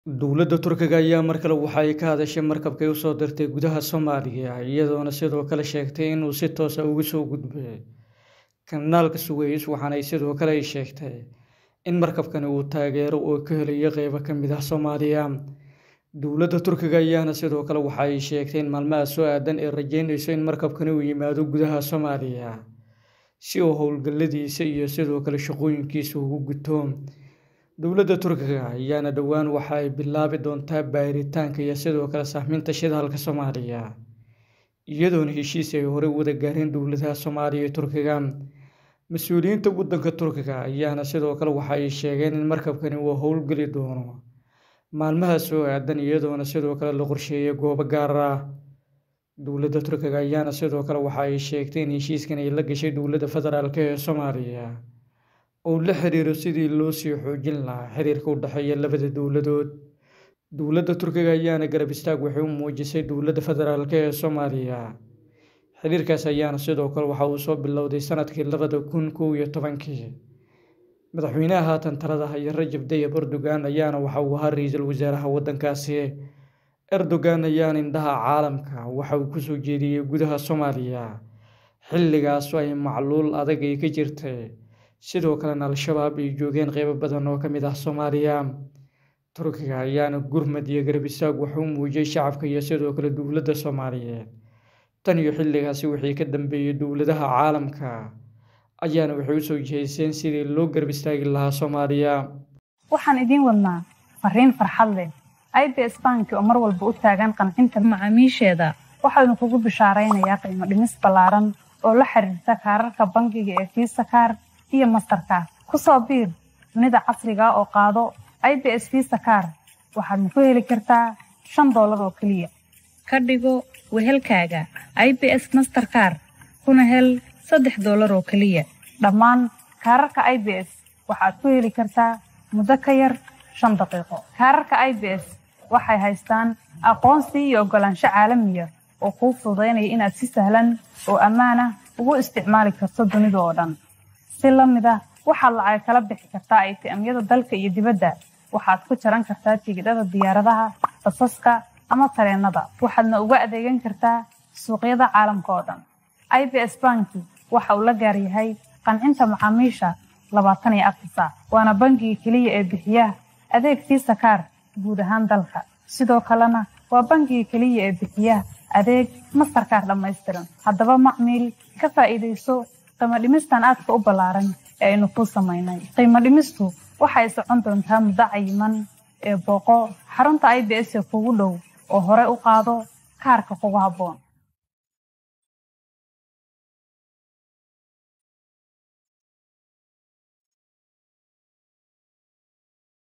Dowladda Turkiga ayaa mar kale waxa ay ka hadashay markabkay u soo dirtay gudaha Soomaaliya iyadoona sidoo kale sheegtay in uu si toos ah uga soo gudbay kanaalka Suez waxaana ay sidoo kale ay sheegtay in markabkani uu taageero oo ka helayo qaybo ka mid ah Soomaaliya dowladda Turkiga ayaana sidoo kale waxa ay sheegtay in maalmaha soo aadan ay rajeynayso in markabkani uu yimaado gudaha Soomaaliya si uu howlgalladiisa iyo sidoo kale shaqooyinkiisa ugu guto dowladda Turkiga ayaana dhowaan waxa ay bilaabi doontaa baaritaanka iyo sidoo kale sahaminta shidaalka Soomaaliya iyadoona heshiis ay horey u wada gaareen dowladaha Soomaaliya iyo Turkiga mas-uuliyiinta waddanka Turkiga ayaana sidoo kale waxa ay sheegeen in markabkani uu howlgali doono maalmaha soo aadan iyadoona sidoo kale la qorsheeyay goobo gaar ah dowladda Turkiga ayaana sidoo kale waxa ay sheegtay in heshiiskan ay la gashay dowladda federaalk ee Soomaaliya oo la xiriiro sidii loo sii xoojin lahaa xiriirka u dhexeeya labada dowladood dowladda Turkiga ayaana garab istaag waxay u muujisay dowladda federaalk ee Soomaaliya xiriirkaas ayaana sidoo kale waxa uu soo bilowday sanadkii labada kun kow iyo tobankii madaxweynaha haatan talada haya Rajab Tayyip Erdogan ayaana waxa uu ahaa ra'iisul wasaaraha waddankaasi Erdogan ayaana indhaha caalamka waxa uu kusoo jeediyey gudaha Soomaaliya xilligaas oo ay macluul adag ay ka jirtay sidoo kalena al-shabaab ay joogeen qaybo badan oo ka mid ah Soomaaliya Turkiga ayaana gurmad iyo garab istaag wuxuu muujiyay shacabka iyo sidoo kale dowladda Soomaaliyeed tan iyo xilligaasi wixii ka dambeeyay dowladaha caalamka ayaana waxay u soo jihaysteen sidii loo garab istaagi lahaa Soomaaliya waxaan idiin wadnaa fariin farxad leh IBS Bank oo mar walba u taagan qancinta macaamiisheeda waxaanu kugu bishaaraynayaa qiimo dhimis ballaaran oo la xiriirta kaararka bangiga ee Visa Card iyo Mastercard ku soo biir dunida casriga oo qaado IBS Visa Card waxaadna ku heli kartaa shan doolar oo keliya ka dhigo wehelkaaga IBS Mastercard kuna hel saddex doolar oo keliya dhammaan kaararka IBS waxaad ku heli kartaa muddo ka yar shan daqiiqo kaararka IBS waxay haystaan aqoonsi iyo oggolaansho caalamiya oo kuu fududaynaya inaad si sahlan oo ammaan ah ugu isticmaali karto dunida oo dhan si la mid ah waxaad lacag kala bixi kartaa ATM-yada dalka iyo dibadda waxaad ku jaran kartaa tigidhada diyaaradaha basaska ama tareenada waxaadna uga adeegan kartaa suuqyada caalamka oo dhan IBS banki waxa uu la gaar yahay qancinta macaamiisha labaatan iyo afar saac waana bangiga keliya ee bixiya adeeg Visa Card guud ahaan dalka sidoo kalena waa bangiga keliya ee bixiya adeeg Mastercard dhammaystiran haddaba macmiil ka faa'iidayso qiimo dhimistan aadka u ballaaran ee aynu kuu samaynay qiimo dhimistu waxay socon doontaa muddo cayiman ee booqo xarunta IBS ee kugu dhow oo hore u qaado kaarka kugu habboon